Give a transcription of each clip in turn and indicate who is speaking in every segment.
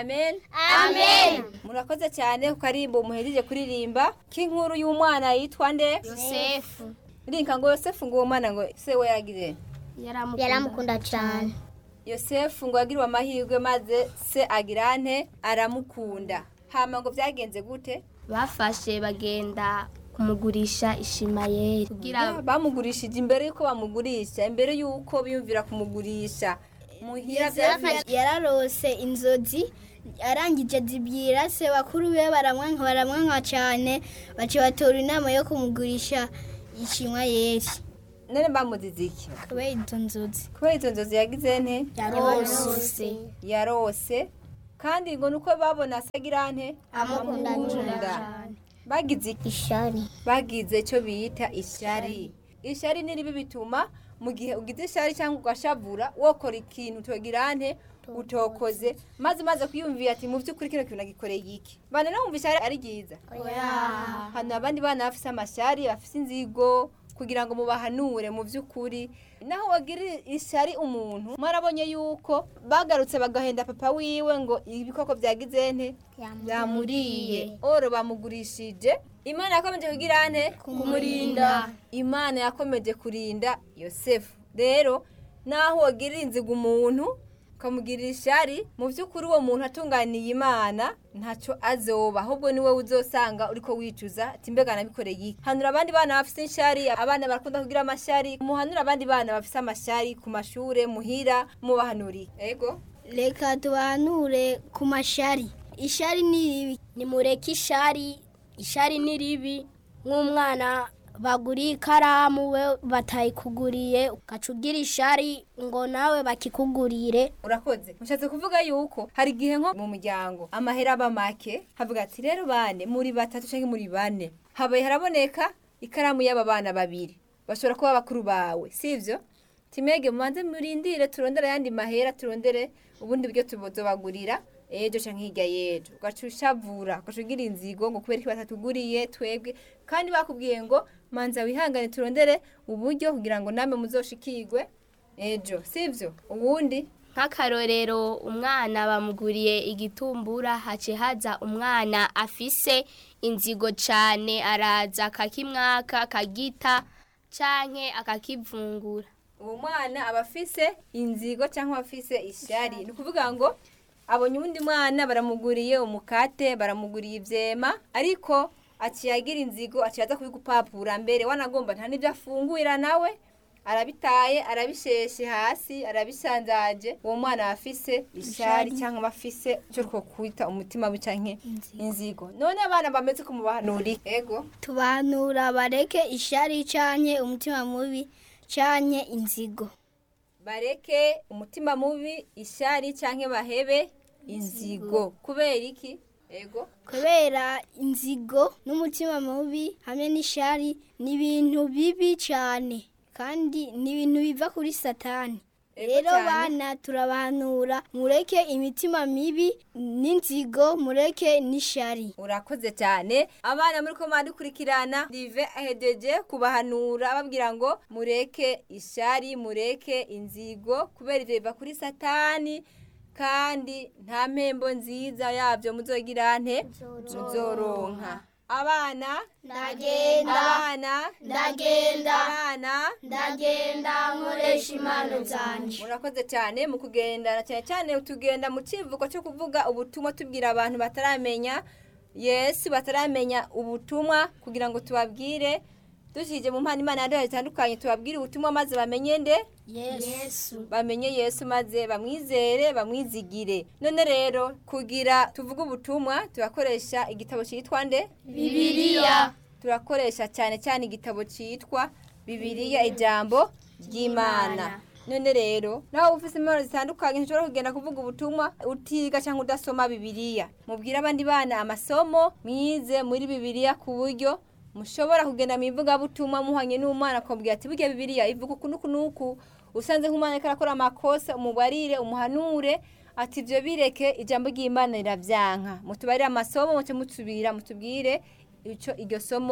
Speaker 1: amen
Speaker 2: amen
Speaker 1: murakoze cyane ku karimbo muhejeje kuririmba k'inkuru y'umwana yitwa nde
Speaker 2: yosefu
Speaker 1: rinka ngo yosefu ngo uwo mwana ngo se we yagize
Speaker 2: yaramukunda cyane
Speaker 1: yosefu ngo yagiriwe amahirwe maze se agira nte aramukunda hama ngo byagenze gute
Speaker 3: bafashe bagenda kumugurisha ishimayeri kugira
Speaker 1: bamugurishije imbere y'uko bamugurisha imbere y'uko biyumvira kumugurisha muhira byafashe
Speaker 4: yararose inzozi arangije zibwira se bakuru be baramwanka baramwanka cyane baca batora inama yo kumugurisha ishimwa yeri
Speaker 1: none bamuzize iki
Speaker 4: kubera izo nzozi
Speaker 1: kubera izo nzozi yagize nte
Speaker 4: yarose
Speaker 1: yarose kandi ngo nuko babona se agira nte
Speaker 4: amukunda
Speaker 1: bagize iki
Speaker 2: ishari
Speaker 1: bagize icyo bita ishyari ishyari ni ribi bituma mu gihe ugize ishyari cyangwa ugashavura wokora ikintu utogira nte utokoze maze maze kwiyumvira ati mu by'ukuri kino kintu nagikoreye iki bana wumva ishyari ari ryiza hano abandi bana bafite amashyari bafite inzigo kugira ngo mubahanure mu by'ukuri naho wagira ishyari umuntu mwarabonye yuko bagarutse bagahenda papa wiwe ngo ibikoko byagize nte byamuriye oro bamugurishije imana yakomeje kugira nte
Speaker 4: kumurinda
Speaker 1: imana yakomeje kurinda yosefu rero naho wagirira inziga umuntu ukamugirira ishyari mu by'ukuri uwo muntu atunganiye imana ntacyo azoba ahubwo niwe uzosanga uriko wicuza ati mbega nabikoreye iki hanura abandi bana bafite ishyari abana barakunda kugira amashyari muhanura abandi bana bafite amashyari ku mashure muhira mubahanuriye ego
Speaker 4: reka tubahanure ku mashari ishari ni ribi
Speaker 3: nimureke ishari ishari ni ribi nk'umwana baguriye ikaramu we batayikuguriye ugaca ugira ishari ngo nawe bakikugurire
Speaker 1: urakoze mushatse kuvuga yuko hari igihe nko mu muryango amahera aba make havuga ati rero bane muri batatu cyangwa muri bane habaye haraboneka ikaramu y'aba bana babiri bashobora kuba bakuru bawe sivyo timege mubanze murindire turondere ayandi mahera turondere ubundi buryo tubozobagurira ejo canke hirya y'ejo ugaca ushavura ugaca ugira inzigo ngo kubera iki batatuguriye twebwe kandi bakubwiye ngo manza wihangane turondere uburyo kugira ngo namwe muzoshikirwe ejo sivyo ubundi
Speaker 3: nk'akarorero umwana bamuguriye igitumbura hace haza umwana afise inzigo cane araza akakimwaka akagita canke akakivungura
Speaker 1: uwo mwana aba afise inzigo cyangwa afise ishyari ni ukuvuga ngo abonye uwundi mwana baramuguriye umukate baramuguriye ibyema ariko aciye agira inzigo aciye aza kubigupapura mbere wanagomba nta n'ibyo afungurira nawe arabitaye arabisheshe hasi arabisanzaje uwo mwana aba afise ishyari cyangwa aba afise icyo two kwita umutima we cyangwa inzigo none abana bameze ko mubahanuri ego
Speaker 4: tubahanura bareke ishari cyanye umutima mubi cyanye inzigo
Speaker 1: bareke umutima mubi ishyari cyangwa bahebe inzigo kubera iki ego
Speaker 4: kubera inzigo n'umutima mubi hamwe n'ishari ni ibintu bibi cyane kandi ni ibintu biva kuri satani
Speaker 1: Ego
Speaker 4: rero
Speaker 1: cyane.
Speaker 4: bana turabahanura mureke imitima mibi n'inzigo mureke n'ishari
Speaker 1: urakoze cyane abana muri ko dukurikirana rive ahedeje kubahanura ababwira ngo mureke ishyari mureke inzigo kubera ibyo biva kuri satani kandi nta mpembo nziza yabyo muzogira nte muzoronka abana
Speaker 4: ndagenda
Speaker 1: abana
Speaker 4: ndagenda
Speaker 1: abana
Speaker 4: ndagenda nkoresha impano zanjye
Speaker 1: murakoze cyane mu kugendana cyane cyane tugenda mu kivugo cyo kuvuga ubutumwa tubwira abantu bataramenya yesu bataramenya ubutumwa kugira ngo tubabwire dushyije mu mpano imana yaduhaye zitandukanye tubabwire ubutumwa maze bamenye nde
Speaker 4: yesu
Speaker 1: bamenye yesu maze bamwizere bamwizigire none rero kugira tuvuge ubutumwa turakoresha igitabo cyitwa nde
Speaker 4: bibiliya
Speaker 1: turakoresha cyane cyane igitabo cyitwa bibiliya ijambo ry'imana none rero nawe ufite impano zitandukanye ntushobora kugenda kuvuga ubutumwa utiga cyangwa udasoma bibiliya mubwire abandi bana amasomo mwize muri bibiliya ku buryo mushobora kugenda mu ivugabutumwa muhanye n'umwana akamubwira ati burya bibiliya ivuga uku n'uku n'uku usanze nk'umwana ariko arakora amakosa umubarire umuhanure ati ibyo bireke ijambo ry'imana rirabyanka mutubarire amasomo muce mutsubira mutubwire icyo iryo somo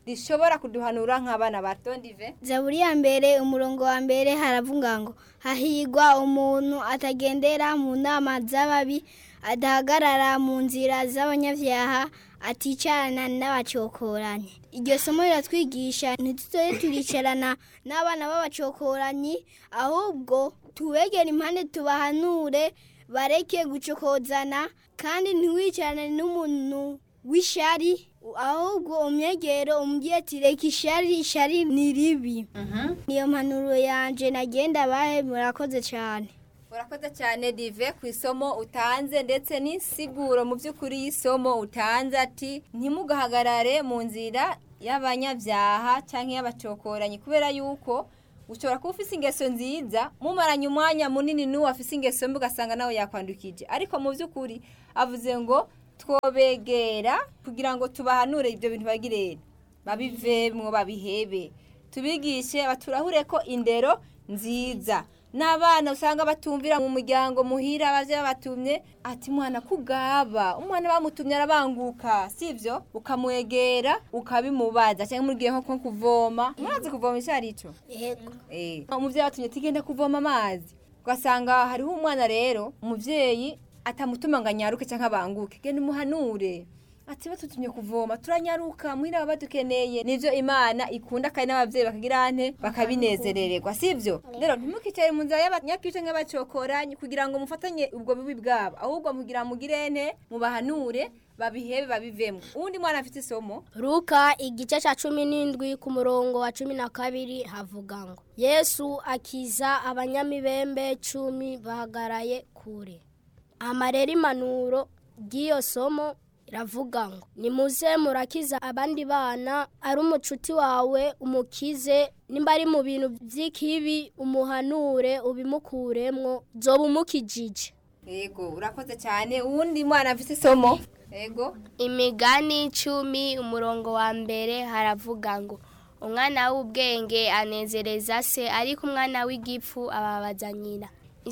Speaker 1: rishobora kuduhanura nk'abana bato ndive
Speaker 4: zaburi ya mbere umurongo wa mbere haravuga ngo hahigwa umuntu atagendera mu nama z'ababi adahagarara mu nzira z'abanyabyaha aticarana n'abacokoranyi iryo somo riratwigisha ntituzoye turicarana n'abana b'abacokoranyi ahubwo tubegere impande tubahanure bareke gucokozana kandi ntiwicarane n'umuntu w'ishari ahubwo umwegero umubwiye ati reka ishari ishari ni ribi niyo mpanuro yanje nagenda bahe murakoze cyane
Speaker 1: urakoze cyane dive ku isomo utanze ndetse n'insiguro mu by'ukuri y'isomo utanze ati ntimugahagarare mu nzira y'abanyabyaha cyangwa y'abacokoranyi kubera yuko ushobora kuba ufite ingeso nziza mumaranye umwanya munini n'uwo afite ingeso mbi ugasanga nawe yakwandukije ariko mu by'ukuri avuze ngo twobegera kugira ngo tubahanure ibyo bintu bagirere babivemwo babihebe tubigishe baturahure ko indero nziza n'abana usanga batumvira mu muryango muhira abavyeyi babatumye ati mwana kugaba umwana bamutumye arabanguka sivyo ukamwegera ukabimubaza cyangwa murigiye nko kuvoma murazi kuvoma icyo ari cyo
Speaker 3: yego
Speaker 1: Eh, umuvyeyi watumye tigenda kuvoma amazi ugasanga hariho umwana rero umuvyeyi atamutuma ngo anyaruke cyangwa abanguke genda umuhanure ati batutumye kuvoma turanyaruka muhira baba badukeneye nivyo imana ikunda kandi n'abavyeyi bakagira ante bakabinezerererwa sivyo rero ntimukicare mu nzira y'abanyakice nk'abacokoranyi kugira ngo mufatanye ubwo bubi bwabo ahubwo mugira mugire ente mubahanure babihebe babivemo uwundi mwana afite isomo
Speaker 3: Luka igice cya cumi n'indwi ku murongo wa cumi na kabiri havuga ngo yesu akiza abanyamibembe cumi bahagaraye kure amarera impanuro ry'iyo somo iravuga ngo nimuze murakiza abandi bana ari umucuti wawe umukize nimba ari mu bintu by'ikibi umuhanure ubimukuremwo zoba umukijije
Speaker 1: yego urakoze cyane uwundi mwana afite isomo yego
Speaker 5: imigani icumi umurongo wa mbere haravuga ngo umwana w'ubwenge anezereza se ariko umwana w'igipfu ababaza nyina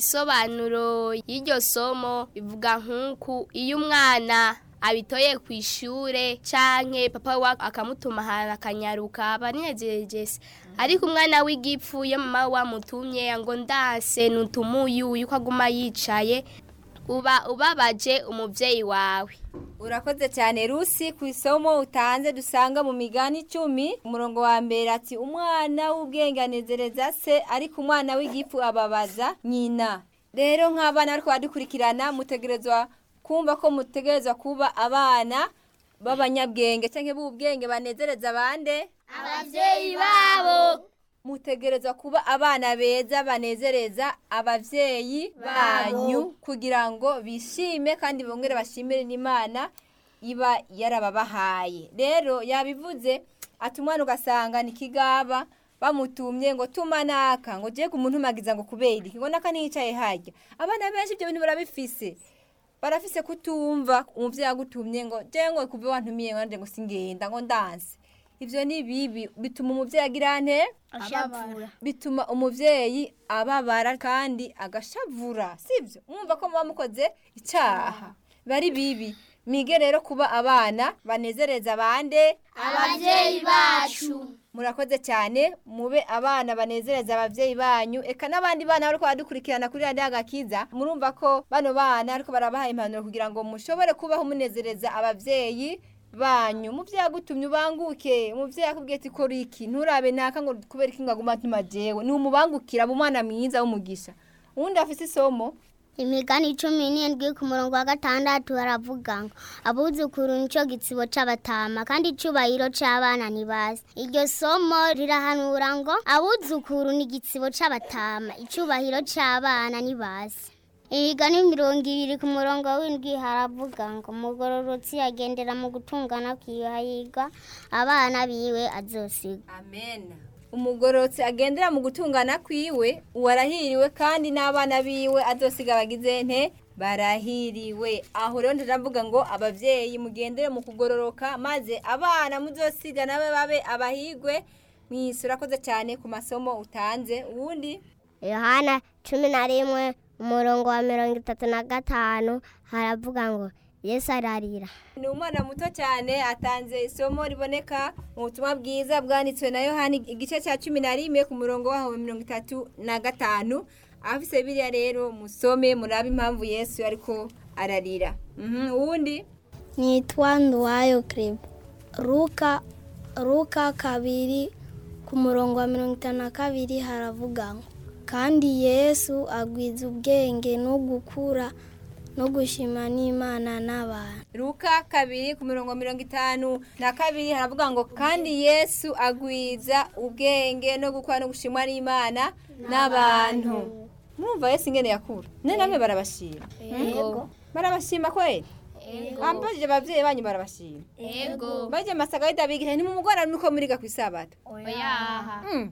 Speaker 5: isobanuro y'iryo somo bivuga nk'uku iyo umwana abitoye ku ishure canke papa we akamutuma ahantu akanyaruka aba anezereje se ariko umwana w'igipfu iyo mama we wamutumye ngo ndase nutumuyu yuko aguma yicaye uba ubabaje umuvyeyi wawe
Speaker 1: urakoze cyane rusi ku isomo utanze dusanga mu migani icumi umurongo wa mbere ati umwana w'ubwenge anezereza se ariko umwana w'igifu ababaza nyina rero nk'abana ariko badukurikirana mutegerezwa kumva ko mutegerezwa kuba abana b'abanyabwenge cyangwa b'ubwenge banezereza abande
Speaker 2: ababyeyi babo
Speaker 1: mutegerezwa kuba abana beza banezereza abavyeyi banyu kugira ngo bishime kandi bongere bashimire n'imana iba yarababahaye rero yabivuze ati umwana ugasanga ni kigaba bamutumye ngo tuma naka ngo je kumuntumagiza ngo kubera iki ngo naka niyicaye harya abana benshi ibyo bintu barabifise barafise kutumva umuvyeyi agutumye ngo je ngo kuve wantumiye ngo nanje ngo singenda ngo ndanse ivyo ni bibi bituma umuvyeyi agira nte
Speaker 4: ashavura
Speaker 1: bituma umuvyeyi ababara kandi agashavura sivyo mwumva ko muba mukoze icaha bari bibi mige rero kuba abana banezereza abande
Speaker 2: ababyeyi bacu
Speaker 1: murakoze cyane mube abana banezereza abavyeyi banyu eka n'abandi bana bariko baradukurikirana kuri radiyo agakiza murumva ko bano bana ariko barabaha impanuro kugira ngo mushobore kubaho munezereza abavyeyi banyu umuvyeyi agutumye ubanguke umuvyeyi akubwiye ati kora iki nturabe naka ngo kubera iki ngo aguma ntuma jewe ni umubangukira aba umwana mwiza w'umugisha uwundi afise isomo
Speaker 2: imigani icumi n'indwi ku murongo wa gatandatu baravuga ngo abuzukuru nicyo gitsibo c'abatama kandi icubahiro c'abana ntibazi iryo somo rirahanura ngo abuzukuru ni igitsibo c'abatama icubahiro c'abana ntibazi imigani mirongo ibiri ku murongo w'indwi haravuga ngo umugororotsi agendera mu gutungana kwiwe hahirwa abana biwe azosiga
Speaker 1: amen umugororotsi agendera mu gutungana kwiwe uwarahiriwe kandi n'abana biwe azosiga abagize nte barahiriwe aho rero ndavuga ngo abavyeyi mugendere mu kugororoka maze abana muzosiga nabe babe abahigwe mwisi urakoze cyane ku masomo utanze uwundi
Speaker 2: yohana cumi na rimwe umurongo wa mirongo itatu na gatanu haravuga ngo yesu ararira
Speaker 1: ni umwana muto cyane atanze isomo riboneka mu butumwa bwiza bwanditswe na yohani igice cya cumi na rimwe ku murongo waho wa mirongo itatu na gatanu abafise biriya rero musome murabe impamvu yesu ariko ararira Mhm, uwundi
Speaker 4: nitwa nduwayo kereba ruka ruka kabiri ku murongo wa mirongo itanu na kabiri haravuga ngo kandi yesu agwiza ubwenge no gukura no gushima n'imana n'abantu
Speaker 1: Luka kabiri ku mirongo mirongo itanu na kabiri haravuga ngo kandi yesu agwiza ubwenge no gukora no gushimwa n'imana n'abantu mwumva yesu ingene yakura ne namwe barabashima
Speaker 5: Ego.
Speaker 1: barabashima kweli ambajije abavyeyi banyu barabashima
Speaker 5: Ego.
Speaker 1: baje masagaida bigira ni mu mugora nuko muriga kwisabato
Speaker 5: Oyaha.
Speaker 1: mm.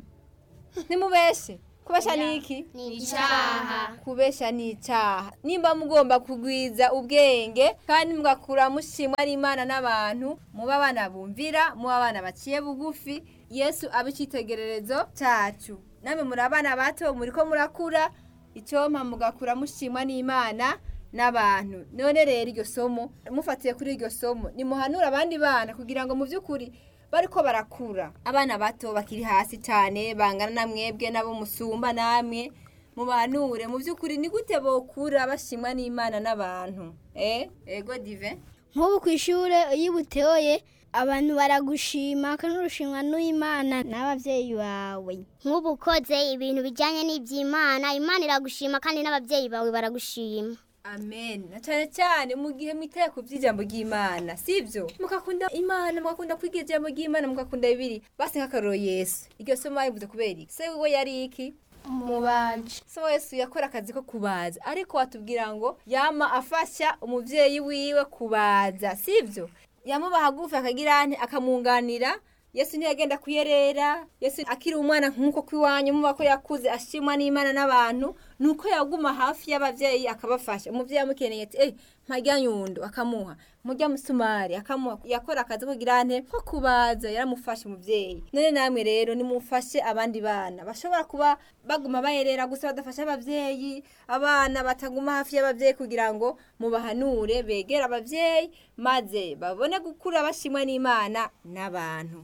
Speaker 1: nimubeshe kubesha niki
Speaker 5: Icaha.
Speaker 1: kubesha ni icyaha nimba mugomba kugwiza ubwenge kandi mugakura mushimwa n'imana n'abantu muba abana bumvira muba abana baciye bugufi yesu abe icyitegererezo cyacu namwe muri abana bato muri ko murakura icyompa mugakura mushimwa n'imana n'abantu none rero iryo somo mufatiye kuri iryo somo nimuhanure abandi bana kugira ngo mu by'ukuri bariko barakura abana bato bakiri hasi cyane bangana na mwebwe nabo musumba namwe mubanure mu by'ukuri ni gute bokura bashimwa n'imana n'abantu eh ego dive
Speaker 4: nk'ubu ku ishuri iyo ubutoye abantu baragushima kandi urushimwa n'imana n'ababyeyi bawe
Speaker 2: nk'ubu ukoze ibintu bijyanye n'iby'imana imana iragushima kandi n'ababyeyi bawe baragushima
Speaker 1: amen na cyane cyane mu gihe mwitaye ku by'ijambo ry'imana sibyo mugakunda imana mugakunda kwiga ijambo ry'imana mugakunda bibiri basi nk'akaroro yesu iryo somo bayivuze kubera iki se we yari iki
Speaker 5: Umubaji.
Speaker 1: so yesu yakora akazi ko kubaza ariko watubwira ngo yama afasha umubyeyi wiwe kubaza sibyo yamuba hagufi akagira ante akamwunganira yesu ntiyagenda kuyerera yesu akiri umwana nk'uko kw'iwanyu muba ko yakuze ashimwa n'imana n'abantu ni uko yaguma hafi y'ababyeyi akabafasha umubyeyi amukeneye ati eh mpajya nyundo akamuha mujya musumari akamuha yakora akazi ko kugira ante ko kubaza yaramufashe umubyeyi none namwe rero nimufashe abandi bana bashobora kuba baguma bayerera gusa badafasha ababyeyi abana bataguma hafi y'ababyeyi kugira ngo mubahanure begere ababyeyi maze babone gukura bashimwa n'imana n'abantu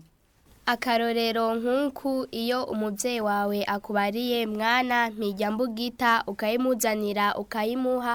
Speaker 5: akarorero nk'uku iyo umubyeyi wawe akubariye mwana mpijya mbugita ukayimuzanira ukayimuha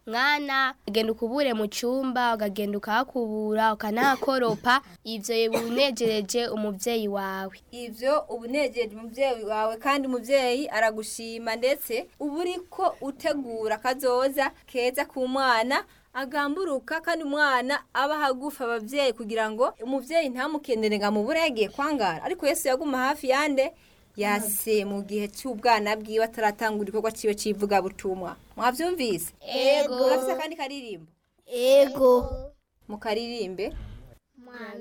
Speaker 5: mwana ugenda ukubure mu cyumba ukagenda ukahakubura ukanahakoropa ibyo binejereje umubyeyi wawe
Speaker 1: ivyo uba unejeje umubyeyi wawe kandi umubyeyi aragushima ndetse uba uriko utegura akazoza keza ku mwana agamburuka kandi umwana aba hagufi ababyeyi kugira ngo umubyeyi ntamukenere ngo amubure yagiye kwangara ariko yesu yaguma hafi yande yase mu gihe cy'ubwana bwiwe ataratangura igikorwa ciwe c'ivugabutumwa mwavyumvise
Speaker 4: Ego.
Speaker 1: murafise akandi karirimbo
Speaker 4: ego
Speaker 1: mukaririmbe
Speaker 2: mwana